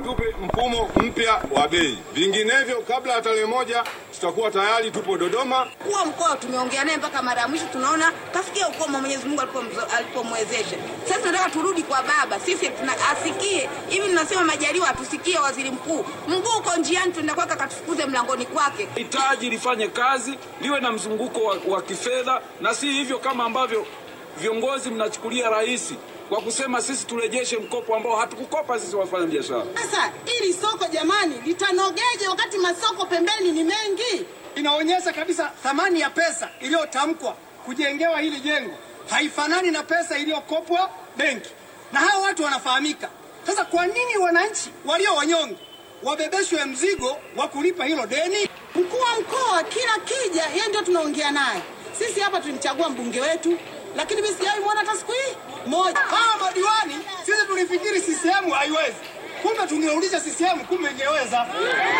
watupe mfumo mpya wa bei, vinginevyo kabla ya tarehe moja tutakuwa tayari tupo Dodoma. Mkuu wa mkoa tumeongea naye mpaka mara ya mwisho, tunaona kafikia ukomo Mwenyezi Mungu alipomzo- alipomwezesha. Sasa tunataka turudi kwa baba, sisi tuna asikie hivi. Tunasema Majaliwa atusikie, waziri mkuu, mguu uko njiani, tuenda kwake akatufukuze mlangoni kwake. hitaji lifanye kazi, liwe na mzunguko wa, wa kifedha na si hivyo kama ambavyo viongozi mnachukulia rahisi kwa kusema sisi turejeshe mkopo ambao hatukukopa sisi wafanya biashara. Sasa ili soko jamani litanogeje wakati masoko pembeni ni mengi? Inaonyesha kabisa thamani ya pesa iliyotamkwa kujengewa hili jengo haifanani na pesa iliyokopwa benki, na hao watu wanafahamika. Sasa kwa nini wananchi walio wanyonge wabebeshwe mzigo wa kulipa hilo deni? Mkuu wa mkoa kila kija, yeye ndio tunaongea naye. Sisi hapa tulimchagua mbunge wetu, lakini mimi sijawahi muona hata siku hii moja. Hawa madiwani sisi tulifikiri CCM haiwezi, kumbe tungerudisha CCM, kumbe ingeweza.